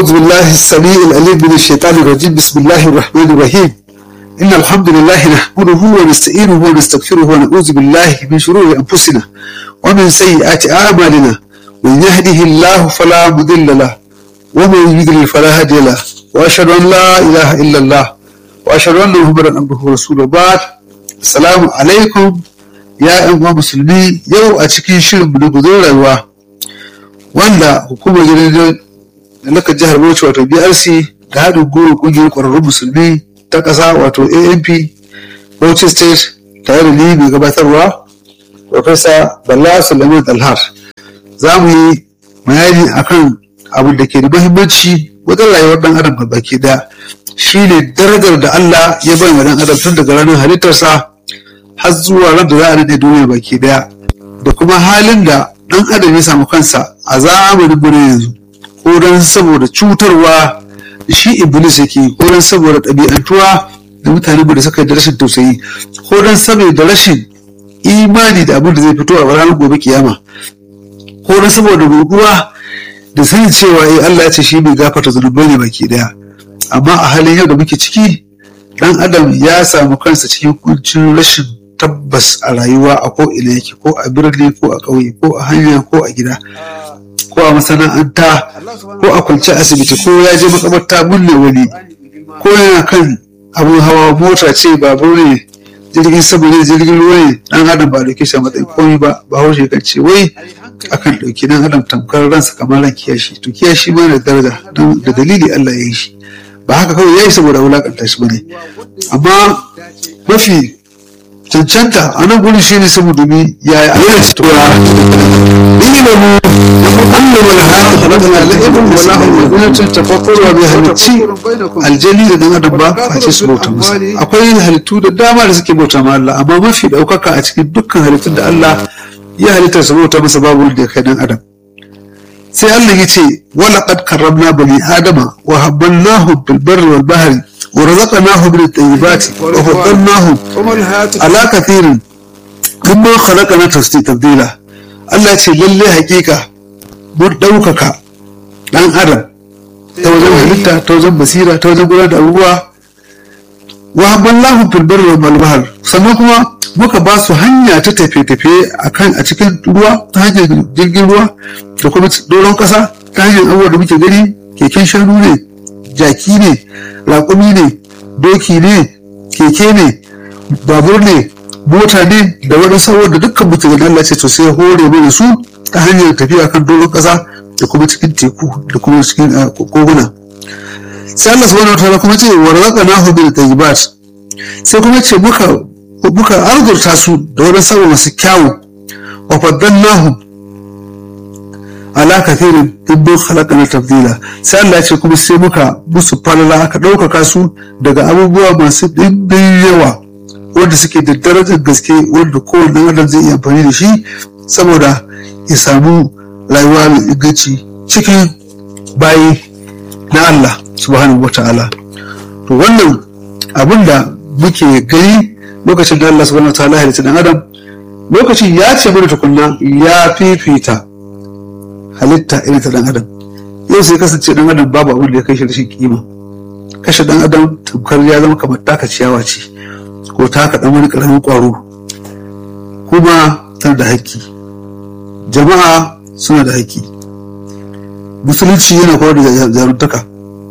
أعوذ بالله السميع العليم من الشيطان الرجيم بسم الله الرحمن الرحيم إن الحمد لله نحمده ونستعينه ونستغفره ونعوذ بالله من شرور أنفسنا ومن سيئات أعمالنا من يهده الله فلا مضل له ومن يضلل فلا هادي له وأشهد أن لا إله إلا الله وأشهد أن محمدا عبده ورسوله بعد السلام عليكم يا أيها المسلمين يو أتشكي شرم من rayuwa wanda hukumar gidan laka jihar Bauchi wato BRC da haɗin goro ƙungiyar ƙwararrun musulmi ta ƙasa wato ANP Bauchi State tare da ni mai gabatarwa Profesa Bala Sulaiman Dalhar za mu yi bayani akan abin da ke da muhimmanci wajen rayuwar ɗan adam ga baki ɗaya shine darajar da Allah ya bai wa ɗan adam tun daga ranar halittarsa har zuwa ran da za a daɗe duniya baki ɗaya da kuma halin da ɗan adam ya samu kansa a zamanin mu yanzu ko don saboda cutarwa da shi iblis yake ko don saboda ɗabi'antuwa da mutane da suka yi da rashin tausayi ko don saboda rashin imani da abin da zai fito a ranar gobe kiyama ko don saboda gurguwa da sanin cewa eh Allah ya ce shi bai gafarta zunubai ne baki daya amma a halin yau da muke ciki dan adam ya samu kansa cikin kuncin rashin tabbas a rayuwa a ko ina yake ko a birni ko a ƙauye ko a hanya ko a gida ko a masana'anta ko a kwance asibiti ko ya je makabarta binne wani ko yana kan abin hawa mota ce babur ne jirgin sama ne jirgin ruwa ne dan adam ba dauke shi a matsayin komai ba ba haushe kan ce wai akan dauki dan adam tamkar ransa kamar ran kiyashi to kiyashi ma da daraja da dalili Allah ya yi shi ba haka kawai ya yi saboda wulakanta shi bane amma mafi cancanta a nan gurin shi ne saboda mi ya yi ayyana ci tura ilimin mu Allah wala haka halakana la'ibin wala hawazinatin tafakkurwa bai halicci aljani da dan adam ba face su bauta masa akwai halittu da dama da suke bauta ma Allah amma mafi daukaka a cikin dukkan halittun da Allah ya halitta su bauta masa babu wanda ya kai dan adam sai Allah ya ce wala qad karramna bani adama wa habbanahum bil barri wal bahri ورزقناهم من الطيبات وفضلناهم على كثير مما خلقنا تبديلا Allah ya ce lalle hakika mun ɗaukaka ɗan adam ta wajen halitta ta wajen basira ta wajen gudanar da abubuwa wa haballahu fil barri wal bahr sannan kuma muka ba su hanya ta tafiye-tafiye akan a cikin ruwa ta hanyar jirgin ruwa da kuma doron ƙasa ta hanyar abubuwa da muke gani keken shanu ne jaki ne raƙumi ne doki ne keke ne babur ne mota ne da wani sauran da dukkan mutum da Allah ce to sai hore mana su ta hanyar tafiya kan doron ƙasa da kuma cikin teku da kuma cikin koguna sai Allah subhanahu wataala kuma ce wa razaqnahu bil tayyibat sai kuma ce muka muka arzurta su da wani sauran masu kyawu wa faddalnahum ala kathirin dibbin halakana tafdila sai Allah ya ce kuma sai muka musu falala aka ɗaukaka su daga abubuwa masu ɗimbin yawa wanda suke da darajar gaske wanda kowane adam zai iya amfani da shi saboda ya samu rayuwa mai inganci cikin bayi na Allah subhanahu wa ta'ala to wannan abin da muke gani lokacin da Allah subhanahu wa ta'ala halitta dan adam lokacin ya ce mana tukunna ya fifita halitta irin ta dan adam yau sai kasance dan adam babu abin da ya kai shi rashin kima kashe dan adam tamkar ya zama kamar taka ciyawa ce ko taka dan wani karamin kwaro kuma tana da haƙƙi jama'a suna da haƙƙi musulunci yana koyar da jaruntaka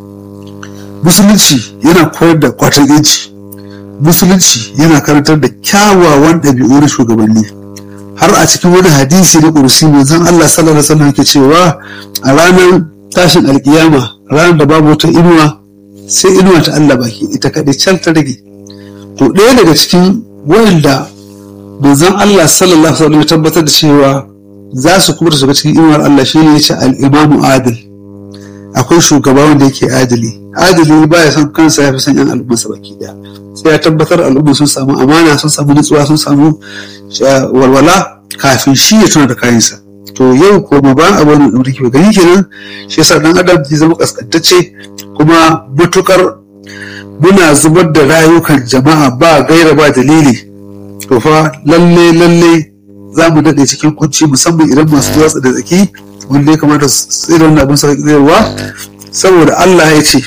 musulunci yana koyar da kwatan yanci musulunci yana karantar da kyawawan ɗabi'u na shugabanni har a cikin wani hadisi na ƙursi manzon Allah sallallahu alaihi wasallam yake cewa a ranar tashin alkiyama ranar da babu wata inuwa sai inuwa ta Allah baki ita kaɗai can ta rage to ɗaya daga cikin wanda manzon Allah sallallahu alaihi wasallam ya tabbatar da cewa za su kuma shiga cikin inuwar Allah shine yace al-imamu adil akwai shugaba wanda yake adili adili baya son kansa ya fi son yan al'ummarsa baki daya sai ya tabbatar al'umma sun samu amana sun samu nutsuwa sun samu walwala kafin shi ya tuna da kayansa to yau ko ma ba abu da ke gani kenan shi yasa dan adam zai zama kaskantacce kuma matukar muna zubar da rayukan jama'a ba gaira ba dalili to fa lalle lalle za mu daɗe cikin kunci musamman idan masu watsa da tsaki wanda ya kamata su tsira wannan abin sarki zaiwa saboda Allah ya ce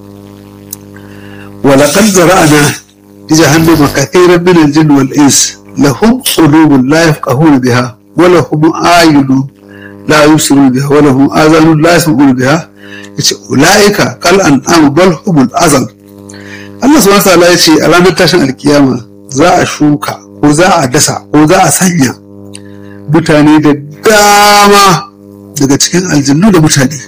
ولقد زرعنا لجهنم كثيرا من الجن والإنس لهم قلوب لا يفقهون بها ولهم أعين لا يبصرون بها ولهم آذان لا يسمعون بها أولئك كالأنعام بل هم الأزل Allah subhanahu wa ta'ala ya ce a ranar tashin alkiyama za a shuka ko za a dasa ko za a sanya mutane da dama daga cikin aljannu da mutane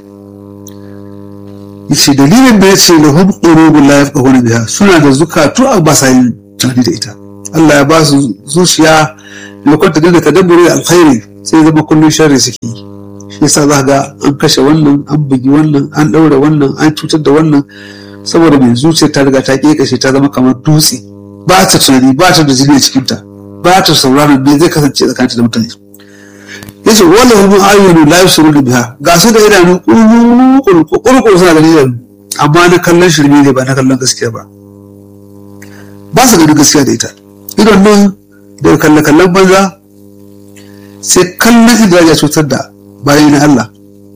yace dalilin da yace lahum qulubun la yafqahuna biha suna da zukatu a ba sa yin tunani da ita Allah ya ba su zuciya lokacin da dinga tadabburi da alkhairi sai zama kullun sharri suke yi shi yasa za ga an kashe wannan an bugi wannan an daure wannan an cutar da wannan saboda mai zuciya ta riga ta kashe ta zama kamar dutse ba ta tunani ba ta da jini a cikinta ba ta sauraron me zai kasance tsakaninta da mutane yace wala hum ayyunu la yusiruna biha ga su da idanu kurkuru suna gani da amma na kallon shirme ne ba na kallon gaskiya ba ba su ganin gaskiya da ita idan nan da kalle kallon banza sai kallon inda ya cutar da bayan na Allah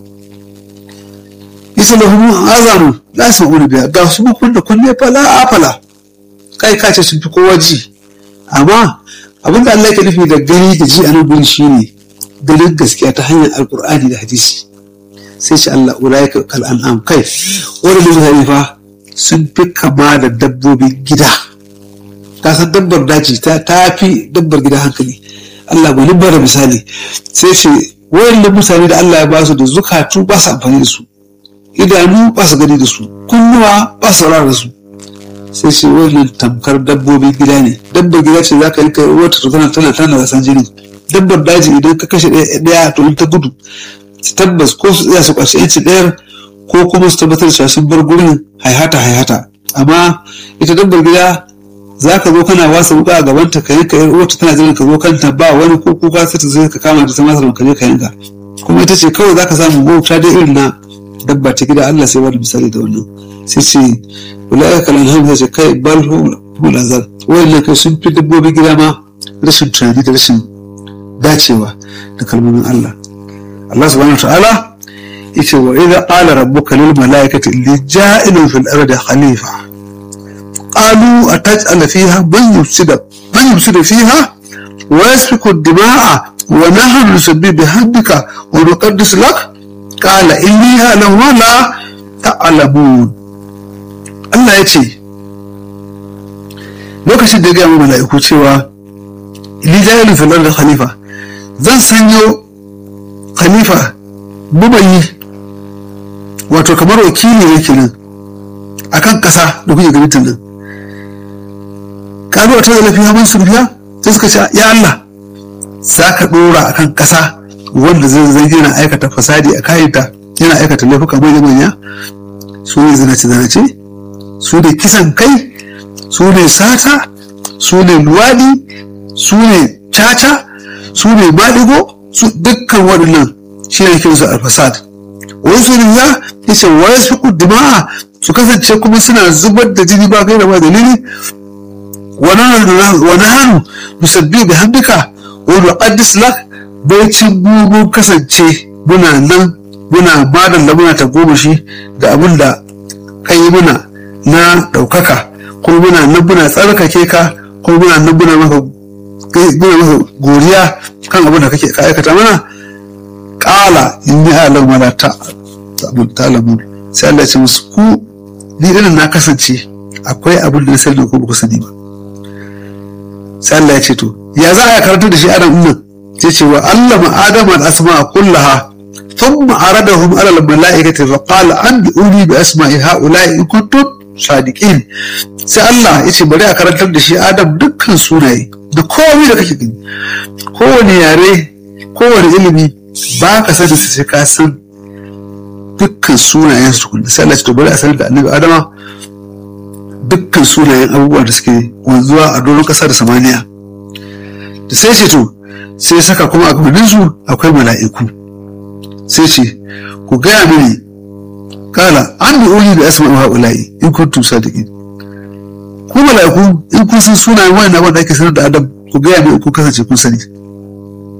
yace lahum azanu la yusiruna biha ga su kun da kunne fala afala kai kace sun fi kowa ji amma abinda Allah yake nufi da gani da ji a nan gurin shine ganin gaskiya ta hanyar alkur'ani da hadisi sai ce Allah ulaika kal an'am kai wani mutane fa sun fi kama da dabbobin gida ka san dabbar daji ta fi dabbar gida hankali Allah gwani bara misali sai ce wayannan mutane da Allah ya ba su da zukatu ba su amfani da su idanu ba su gani da su kunnuwa ba su saurara da su sai ce wannan tamkar dabbobin gida ne dabbar gida ce za ka yi kai wata tana tana tana da san jini dabbar daji idan ka kashe ɗaya to ta gudu tabbas ko su tsaya su ƙarshe yanci ɗayar ko kuma su tabbatar da sun bar gurin haihata haihata amma ita dabbar gida za ka zo kana wasa wuka a gabanta ka yanka yar uwarta tana jiran ka zo kanta ba wani ko kuka sai ta zai ka kama da ta masar ka je ka yanka kuma ita ce kawai za ka samu wauta da irin na dabba ta gida Allah sai wani misali da wannan sai ce wala kalan hamza ce kai bal hul azal wayannan kai sun fi dabbobin gida ma rashin tunani da rashin dacewa da kalmomin Allah Allah subhanahu ta'ala yace wa idza qala rabbuka lil malaikati inni ja'ilun fil ardi khalifa qalu ataj'al fiha man yufsida man yufsida fiha wa yasfiku ad-dima'a wa nahnu nusabbihu bihamdika wa nuqaddis lak qala inni a'lamu ma la ta'lamun Allah yace lokacin da ya ga mala'iku cewa li ja'ilun fil ardi khalifa zan sanyo khalifa bubayi wato kamar wakili ne kenan a kan ƙasa da kuke ganin nan kalu ta zalafi haman surfiya sai suka ce ya Allah za ka ɗora a kan ƙasa wanda zai zai yana aikata fasadi a kayanta yana aikata laifuka manya manya su ne zinace zinace su ne kisan kai su ne sata su ne luwaɗi su ne caca su ne maɗigo su dukkan waɗannan shi ne kinsu alfasad wani su ne ya yace wani su dima'a su kasance kuma suna zubar da jini ba kai da ba dalili wani hannu musabbi da hamdika wani qaddis lak bai cin buru kasance muna nan muna madalla muna ta goma shi da abin da ka yi muna na ɗaukaka kuma muna nan muna tsarkake ka kuma muna nan muna maka muna maka goriya kan abin da kake ka aikata mana kala in ni alam wala ta ta'lamun sai Allah ya ce musu ku ni irin na kasance akwai abin da na sani ko ba ku sani ba sai Allah ya ce to ya za a karanta da shi adam nan sai ce wa allama adam al asma kullaha thumma aradahum ala al malaikati fa qala anbi'uni bi asma'i ha'ula'i in kuntum sadiqin sai Allah ya ce bari a karantar da shi adam dukkan sunaye da komai da kake gani kowane yare kowane ilimi ba ka sani su sai ka san dukkan sunayen su tukunna sai Allah ya ce to bari a sanar da annabi adama dukkan sunayen abubuwa da suke wanzuwa a doron ƙasa da samaniya da sai ce to sai saka kuma a gabanin su akwai mala'iku sai ce ku gaya mini kala an bi uli da asma'u ha'ula'i in kuntum sadiqin ku mala'iku in kun san sunayen wannan wanda ake sanar da adam ku gaya mini ku kasance kun sani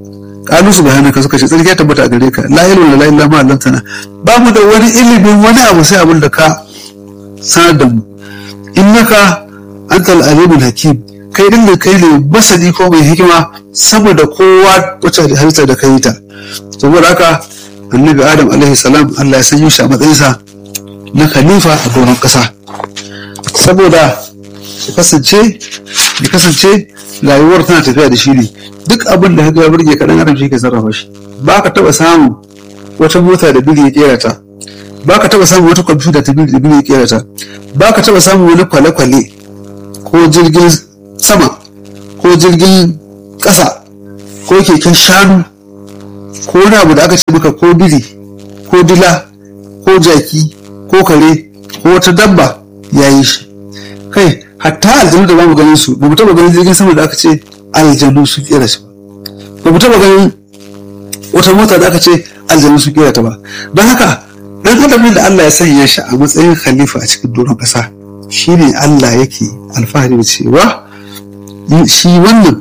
kalu subhanaka suka ce tsarki ya tabbata a gare ka la ilma la illa ma allantana ba mu da wani ilimin wani abu sai abin da ka sanar da mu innaka antal alimul hakim kai din da kai ne masani ko mai hikima sama da kowa wacce halitta da kai ta saboda haka annabi adam alaihi salam Allah ya sanyo shi a matsayinsa na khalifa a doron ƙasa saboda ya kasance ya kasance rayuwar tana tafiya da shi ne duk abin da ya burge kaɗan adam shi ke sarrafa shi ba ka taɓa samun wata mota da biri ya kera ta ba ka taɓa samun wata kwamfuta ta biri da biri ya kera ta ba ka taɓa samun wani kwale-kwale ko jirgin sama ko jirgin ƙasa ko keken shanu ko wani abu da aka ce maka ko biri ko dila ko jaki ko kare ko wata dabba ya yi shi kai hatta aljanu da bamu ganin su ba mu taba ganin jirgin sama da aka ce aljanu su kera shi ba ba mu taba ganin wata mota da aka ce aljanu su kera ta ba don haka dan adam da Allah ya sanya shi a matsayin khalifa a cikin doron kasa shine Allah yake alfahari da cewa shi wannan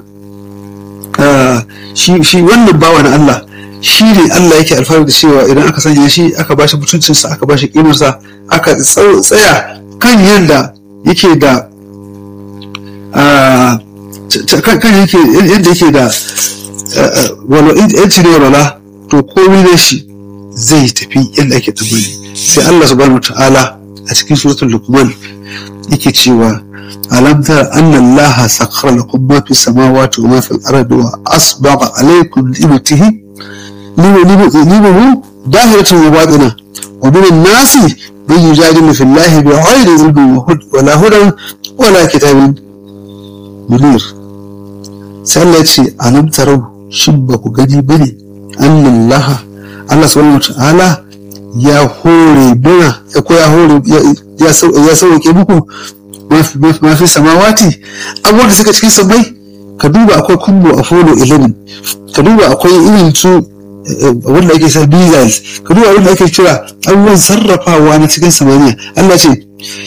shi wannan bawa na Allah shi ne Allah yake alfahari da cewa idan aka sanya shi aka bashi mutuncinsa aka bashi kimarsa aka tsaya kan yadda yake da kan yake yadda yake da yanci ne walwala to komai da shi zai tafi yadda ake tsammani sai Allah subhanahu ta'ala a cikin suratul luqman yake cewa alam tara anna Allah sakhara lakum ma fi samawati wa ma fil ardi wa asbagha alaykum ni'matihi نيمه ظاهرة وباطنة ومن الناس من يجادل في الله بغير علم ولا هدى ولا كتاب منير سألت ألم تروا شبك غني بني أن الله الله سبحانه وتعالى ya hore mana ko ya hore ya sauke muku mafi samawati abubuwan da suka cikin sammai ka duba akwai kumbo a folo 11 ka duba akwai irin su wanda ake sa missiles ka duba wanda ake kira abubuwan sarrafawa na cikin samaniya Allah ce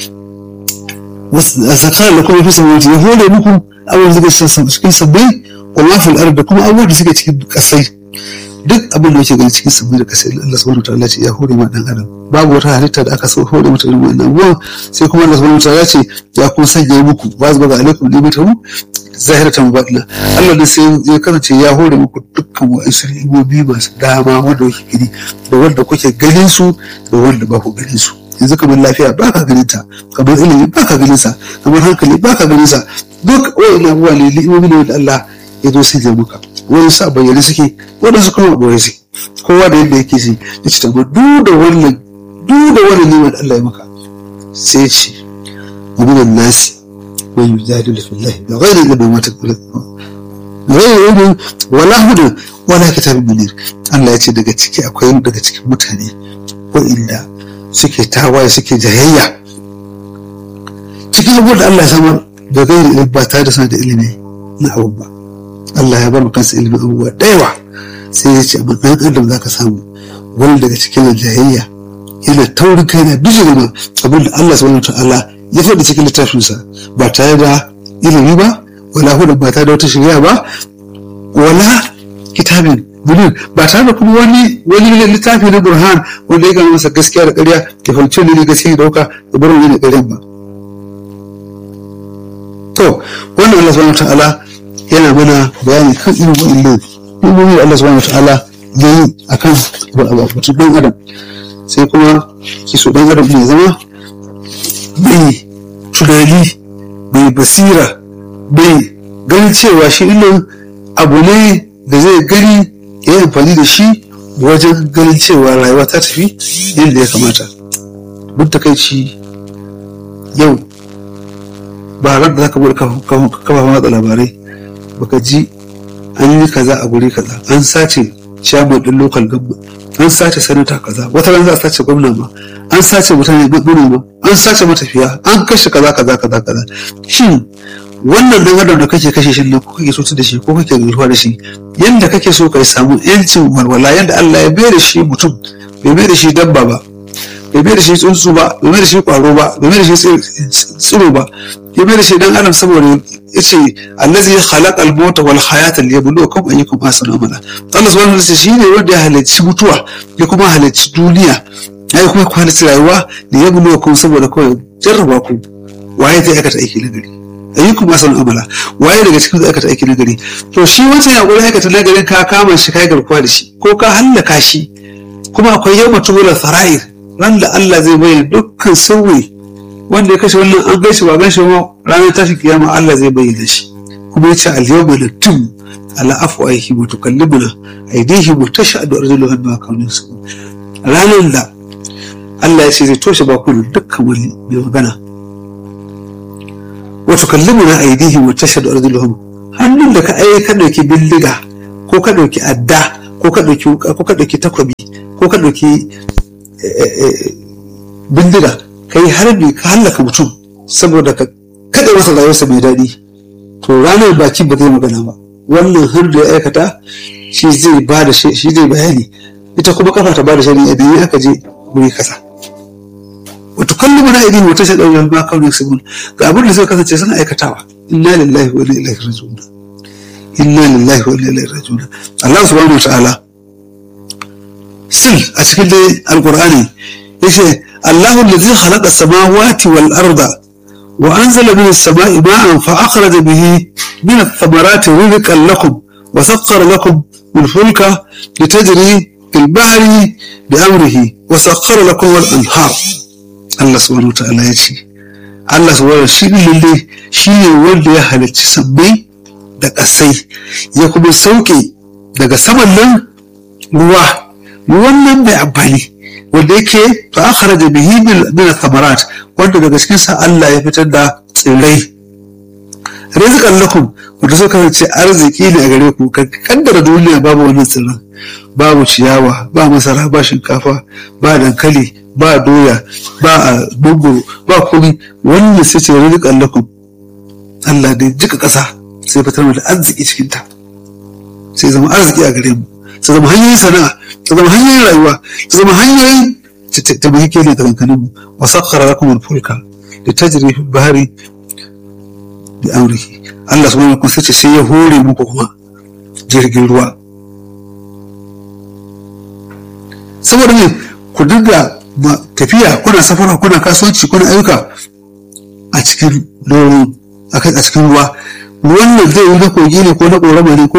a sakar da kuma fi samaniya ya hore muku abubuwan da suke cikin sabbai wa mafil arda kuma abubuwan da suke cikin kasai duk abin da yake gani cikin sabbai da kasai Allah subhanahu wa ta'ala ce ya hore ma dan adam babu wata halitta da aka so hore mata irin wannan abubuwan sai kuma Allah subhanahu wa ta'ala ce ya kuma sanya muku ba zuba ga alaikum limatahu zahiratan baɗina Allah da sai ya kasance ya hore muku dukkan wa'ansu ni'imomi masu dama wanda kuke gani da wanda kuke ganin su da wanda ba ku ganin su yanzu kamar lafiya ba ka ganin ta kamar ilimi ba ka ganin sa kamar hankali ba ka ganin sa duk wa'annan abubuwa ne ni'imomi ne wanda Allah ya zo sai ya muka wani sa bayyane suke wanda su kuma boye su kowa da yadda yake ji ya ci tamar duk da wannan duk da wannan ne wanda Allah ya maka sai ya ce wa minan nasi من يجادل في الله بغير علم ما تقبل بغير علم ولا هدى ولا كتاب منير Allah ya ce daga ciki akwai daga cikin mutane wa'inda suke tawaye suke jayayya cikin abubuwan da Allah ya samar da gairi ilimi ba tare da suna da ilimi na abu ba Allah ya bar mu kansa ilimin abubuwa da yawa sai ya ce amma ɗan adam za ka samu wani daga cikin jayayya yana taurin kai na bijiri ma abin da Allah subhanahu wa ta'ala ya faɗi cikin littafinsa ba tare da ilimi ba wala hudu ba tare da wata shirya ba wala kitabin munir ba tare da kuma wani wani littafi na burhan wanda ya gama masa gaskiya da ƙarya ya fahimci ne gaskiya da dauka da bar wani da ƙaryan ba to wannan Allah subhanahu ta'ala yana mana bayani kan irin wa'annan ilmomi da Allah subhanahu ta'ala ya yi akan batun ɗan adam sai kuma kiso ɗan adam ne zama mai tunani mai basira mai ganin cewa shi ilin abu ne da zai gani ya yi amfani da shi wajen ganin cewa rayuwa ta tafi yadda ya kamata duk da kai ci yau ba ran da zaka bude kafa matsa labarai baka ji an yi kaza a guri kaza an sace chairman din local government an sace sanata kaza wata ran za a sace gwamna ma an sace mutane manoma an sace matafiya an kashe kaza kaza kaza kaza shin wannan dan adam da kake kashe shi ne ko kake so da shi ko kake ruwa da shi yanda kake so ka samu yancin walwala yanda Allah ya bai da shi mutum bai bai da shi dabba ba bai mai da shi tsuntsu ba bai mai da shi kwaro ba bai mai da shi tsiro ba ya mai da shi dan adam saboda ya ce allazi khalaqa al-mauta wal hayata liyabluwakum ayyukum ahsanu amala Allah subhanahu wa ta'ala shi ne wanda ya halicci mutuwa ya kuma halicci duniya ya kuma halicci rayuwa liyabluwakum saboda kawai jarraba ku waye zai aikata aiki na gari ayyukum ahsanu amala waye daga cikin zai aikata aiki na gari to shi wancan ya gurin aikata na garin ka kama shi kai garkuwa da shi ko ka hallaka shi kuma akwai yau matubula sara'ir ran da Allah zai bayyana dukkan sirri wanda ya kashe wannan an gaishe ba gaishe ba ranar tashin kiyama Allah zai bayyana shi kuma ya ce al-yawma naktum ala afwahi wa tukallimuna aydihim wa tashhadu arjuluhum bima kanu yasbun ranar da Allah ya ce zai toshe bakunan dukkan wani mai magana wa tukallimuna aydihim wa tashhadu arjuluhum hannun da ka ai ka dauki bindiga ko ka dauki adda ko ka dauki ko ka dauki takobi ko ka dauki bindiga ka yi harbi ka hallaka mutum saboda ka kada masa rayuwarsa mai daɗi to ranar baki ba zai magana ba wannan har da ya aikata shi zai ba da shi zai bayani ita kuma kafa ta ba da shari'a idan aka je wuri kasa wato kallon mana idan wata shaɗa wajen ba kawai su gun ga abin da suka kasance suna aikatawa inna lillahi wa inna ilaihi raji'un inna lillahi wa inna ilaihi raji'un Allah subhanahu wa ta'ala sil a cikin dai alqur'ani yace الله الذي خلق السماوات والأرض وأنزل من السماء ماء فأخرج به من الثمرات رزقا لكم وسخر لكم الفلك لتجري في البحر بأمره وسخر لكم الأنهار الله سبحانه وتعالى يشي الله سبحانه وتعالى لله شيء wanda ya halicci sabbai da ƙasai ya kuma sauke daga saman nan ruwa ruwan nan mai amfani wanda yake fa akhraja bihi min thamarat wanda daga cikin sa Allah ya fitar da tsirrai rizqan lakum wanda suka kasance arziki ne a gare ku kaddara duniya babu wannan tsirran babu ciyawa ba masara ba shinkafa ba dankali ba doya ba dubu ba kuri wannan sai ce rizqan lakum Allah da jika kasa sai fitar da arziki cikin ta sai zama arziki a gare mu sai zama hanyoyin sana'a ta zama hanyoyin rayuwa ta zama hanyoyin ta muhi ke ne tsakankanin mu wa sakkara lakum al-fulka da tajri fi bahari bi amrihi Allah subhanahu wa ta'ala sai ya hore muku kuma jirgin ruwa saboda ne ku dinga tafiya kuna safara kuna kasuwanci kuna ayyuka a cikin doron a cikin ruwa ruwan nan zai yi na kogi ne ko na ƙorama ne ko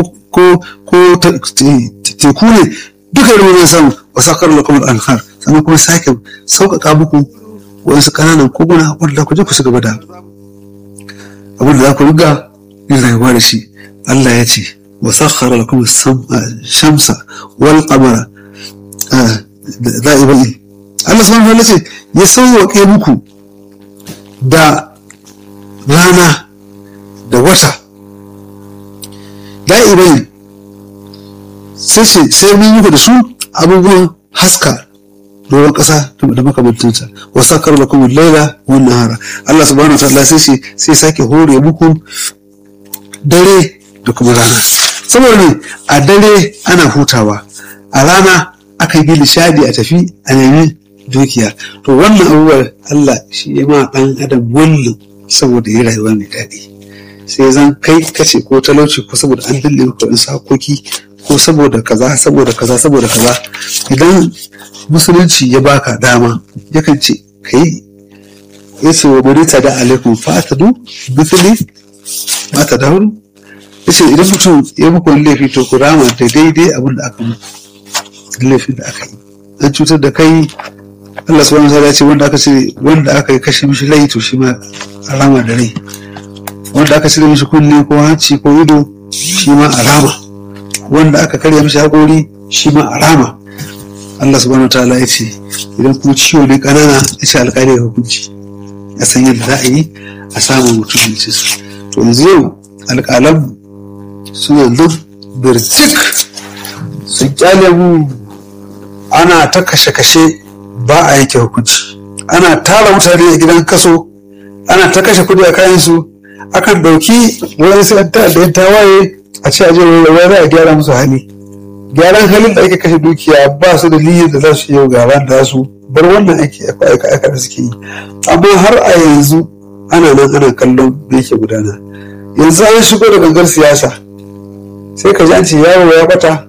teku ne duka yi ruwan samu wa sakar da kuma alhar sannan kuma sake sauƙaƙa muku wasu ƙananan koguna wanda ku je ku shiga da abin da za ku riga yin rayuwa da shi Allah ya ce wa sakhara lakum shamsa wal qamara da'ibai Allah subhanahu wa ta'ala ce ya sauwaƙe muku da rana da wata da'ibai sai ce sai mun muku da su abubuwan haska doron ƙasa da makamantansa wa sakar da kuma laila wa nahara Allah subhanahu wa ta'ala sai ce sai sake hore muku dare da kuma rana saboda ne a dare ana hutawa a rana aka yi nishadi a tafi a nemi dukiya to wannan abubuwan Allah shi ya ma ɗan adam wannan saboda ya rayuwa mai daɗi sai zan kai kace ko talauci ko saboda an dalle maka wani sakoki ko saboda kaza saboda kaza saboda kaza idan musulunci ya baka dama yakan ce kai ya ce wa burita da alaikum fatadu bithli ma ta dauru ya ce idan mutum ya muku wani laifi to ku rama da daidai abin da aka muku laifin da aka yi an cutar da kai Allah subhanahu wa ta'ala ce wanda aka ce wanda aka yi kashe mishi rai to shi ma alama da rai wanda aka cire mishi kunne ko hanci ko ido shi ma alama wanda aka karya mishi haƙori shi ma alama Allah subhanahu wa ta'ala ya ce idan kuma ciwo ne ƙanana ya ce alƙali ya hukunci a san yadda za a yi a samun mutum ya ce su to yanzu yau alƙalan suna nan birtik sun kyale mu ana ta kashe-kashe ba a yanke hukunci ana tara mutane a gidan kaso ana ta kashe kudi a kayansu akan ɗauki wani sai ta da tawaye a ce aje wani za a gyara musu hali gyaran halin da ake kashe dukiya ba su da niyyar da za su yi gaban da su bar wannan aiki aika aika da suke yi amma har a yanzu ana nan ana kallon da yake gudana yanzu an shigo da gangar siyasa sai ka ji an ce yaro ya bata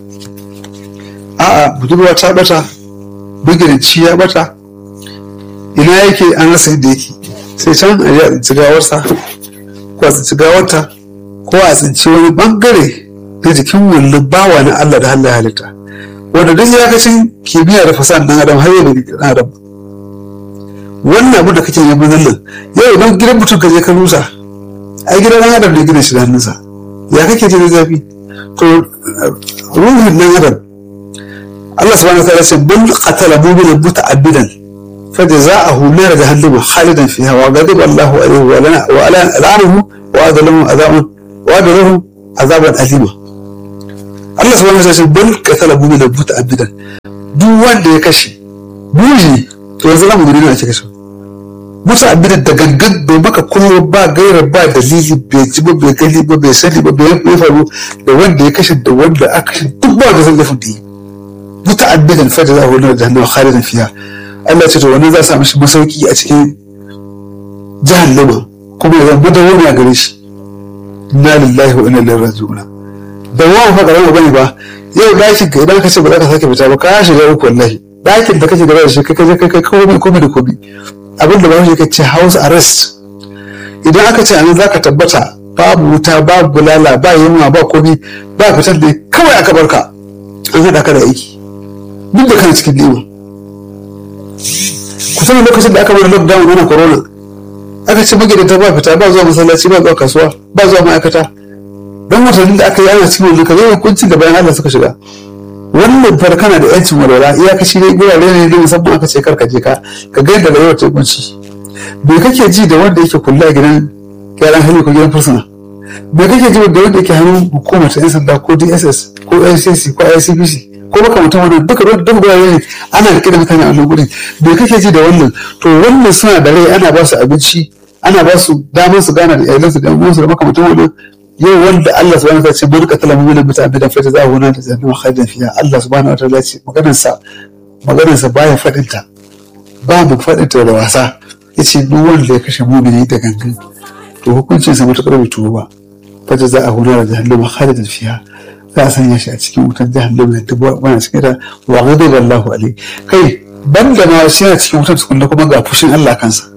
a'a budurwa ta bata magidanci ya bata ina yake an rasa yadda yake sai can a yi a tsinci gawarsa ko a tsinci gawarta ko a tsinci wani bangare na jikin wannan bawa na Allah da Allah halitta wanda duk iyakacin kimiyya da fasaha dan adam har yau da dan adam wannan abu da kake yi nan yau idan gidan mutum ka je ka rusa ai gidan dan adam ne gina shi da hannunsa ya kake ji da zafi to ruhin dan adam Allah subhanahu wa ta'ala ce bal qatala mu'minan muta'abbidan فجزاءه نار جهنم خالدا فيها وغضب الله عليه ولعنه وأعد له عذابا وأعد له عذابا أليما Allah subhanahu wa ta'ala bal qatala mu'mina muta'abbidan duk wanda ya kashe buji to yanzu zamu gani na ake kashe muta'abbidan da gangan bai maka kuma ba gaira ba dalili bai ji ba bai gani ba bai sani ba bai faru da wanda ya kashe da wanda aka kashe duk ba da zan laifin da yi muta'abbidan fa jazahu nar jahannama khalidan fiha Allah ce to wani za su mishi masauki a cikin jahannama kuma ya zama da wani a gare shi inna lillahi wa inna ilaihi raji'un da wani fa karama bane ba yau dakin ka idan ka ce ba za ka sake fita ba ka shiga uku wallahi dakin da kake gaba da shi kai kai kai komai komai da komai abin da ba shi ce house arrest idan aka ce anan zaka tabbata babu wuta babu bulala ba yunwa ba komai ba fitar da kawai aka barka an haɗa ka da aiki duk da kana cikin nima kusan lokacin da aka bada lockdown ana corona aka ce magidanta ba fita ba zuwa masallaci ba zuwa kasuwa ba zuwa ma'aikata don watannin da aka yi ana cikin wani kaza hukuncin da bayan Allah suka shiga wannan fara kana da yancin walwala iyakaci ne gurare ne da musamman aka ce karka je ka ka ga yadda rayuwar ta kunci me kake ji da wanda yake kula a gidan gyaran hali ko gidan fursuna me kake ji da wanda yake hannun hukumar ta yan sanda ko DSS ko NCC ko ICPC ko makamantan wannan duka duk gurare ne ana rike da mutane a wannan gurin me kake ji da wannan to wannan suna da rai ana ba su abinci ana ba su damar su gana da iyalansu da uwansu da makamantan wannan yau wanda Allah subhanahu wa ta'ala ce man qatala mu'minan muta'ammidan fa jazaohu nar jahannama khalidan fiha Allah subhanahu wa ta'ala ce maganar sa maganar sa baya fadin ta ba mu fadin ta da wasa yace duk wanda ya kashe mu'mini da gangan to hukuncin sa mutakar bai tuba ba fa jazaohu nar jahannama khalidan fiha za a sanya shi a cikin wutar jahannama da dubu bana cikin da wa ghadiba Allahu alai kai banda ma shi yana cikin wutar tukunna kuma ga fushin Allah kansa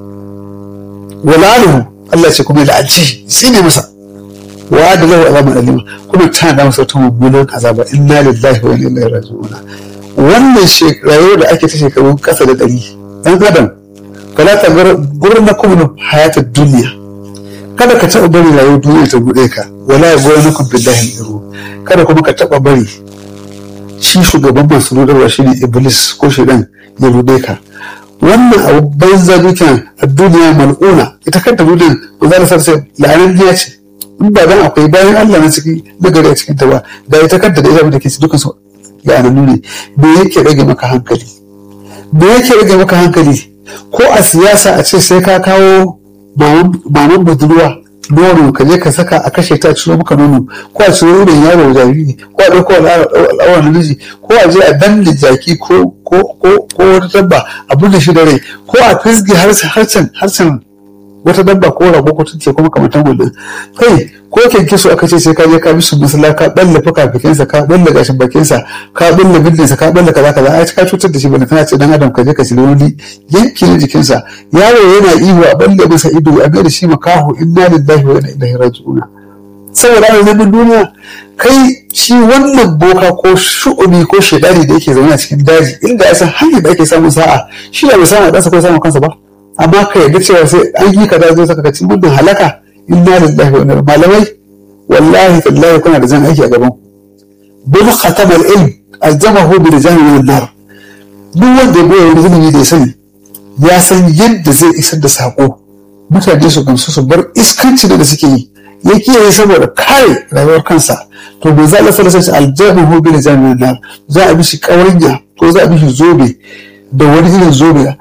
walaluhu Allah ce kuma la'anci sai ne masa wa da lahu azaban alima kuma ta da masa wata mummunan azaba inna lillahi wa inna ilaihi raji'un wannan rayuwar da ake ta shekaru kasa da ɗari ɗan adam fala ta gurna kuma hayatar duniya kada ka taɓa bari rayuwar duniya ta buɗe ka wala ya gora na billahi iru kada kuma ka taɓa bari shi shugaban masu rudarwa shi ne iblis ko shaidan ya buɗe ka wannan abu banza dukiyan a duniya mal'una ita kanta duniyan ba za ta sarsa la'anar ce in ba dan akwai bayan Allah na ciki nagari a cikin ta ba da ita kanta da ita da ke ci dukan su la'anannu ne me yake rage maka hankali me yake rage maka hankali ko a siyasa a ce sai ka kawo maman budurwa nono ka je ka saka a kashe ta ciro maka nono ko a ciro nonon yaro jariri ko a ɗauko al'awar namiji ko a je a danne jaki ko ko ko ko wata dabba a bude shi da rai ko a fisge harshen harshen wata dabba ko rago ko tunce kuma kamar wannan kai ko kyanke su aka ce sai ka je ka bi su masala ka balle fuka-fikinsa ka balle gashin bakinsa ka balle bindinsa ka balle kaza kaza ai ka cutar da shi bane kana ce dan adam ka je ka shirya wani yanki na jikinsa yaro yana ihu a balle masa ido a ga da shi makaho inna lillahi wa inna ilaihi raji'un saboda ana neman duniya kai shi wannan boka ko shu'umi ko shedari da yake zaune a cikin daji inda ya san hanyar da ake samun sa'a shi da bai samu ɗansa ko samun kansa ba amma ka yarda cewa sai an yi kaza zai saka cikin gudun halaka inna lillahi wa inna malamai wallahi tallahi kuna da jan aiki a gaban bil khatam al ilm aljamahu bi rijal min nar duk wanda ya goya wani zulumi da ya sani ya san yadda zai isar da sako mutane su gamsu su bar iskanci da suke yi ya kiyaye saboda kare rayuwar kansa to bai za a lasa lasa aljamahu bi rijal min nar za a bi shi kawarinya ko za a bi shi zobe da wani irin zobe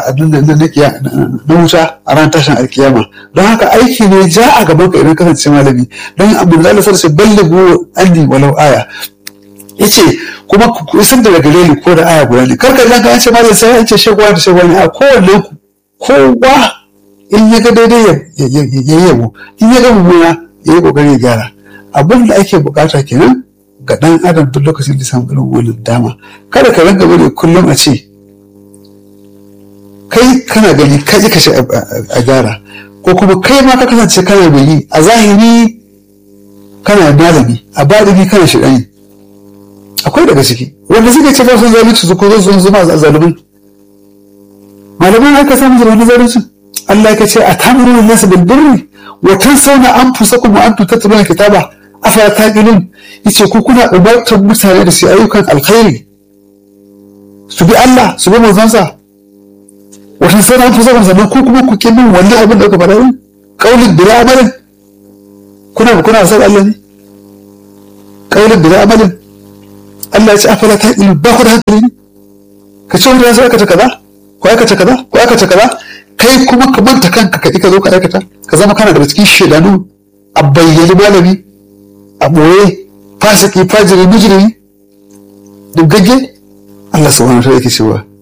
na wuta a ran tashin alkiyama don haka aiki ne ja a gaban ka idan kasance malami don abu da lasar sai ballighu anni walau aya yace kuma ku isar da gare ni ko da aya guda ne karka idan ka ce ma da sai an ce shagwa da shagwa ne a kowanne ku kowa in ya ga daidai ya yi yabo in ya ga mummuna ya yi kokari ya gyara abin da ake bukata kenan ga dan adam duk lokacin da samu irin wannan dama kada ka ranka bane kullum a ce kai kana gani ka ji kashe a gyara ko kuma kai ma ka kasance kana gani a zahiri kana malami a baɗini kana shiɗani akwai daga ciki wanda suke ce ba sun zalunci su ko zo zuma a zalumai malaman aka samu zama na zalunci Allah ya ce a tamuru nasu bil birri wa tansawna anfusakum wa antum tatluna kitaba afala taqilun yace ku kuna umartar mutane da su ayyukan alkhairi su bi Allah su bi manzansa wa tansawna anfusakum sannan ku kuma ku kin wannan abin da kuka faɗa din qaulin bila amalin kuna kuna san Allah ne qaulin bila amalin Allah ya ce afala taqilun ba ku da hankali ne ka ce wanda ya sai aikata kaza ko aikata kaza ko aikata kaza kai kuma ka manta kanka ka ka zo ka aikata ka zama kana daga cikin shedanu a bayyane malami a ɓoye fasiki fajiri mijiri duk gagge Allah subhanahu wa ta'ala yake cewa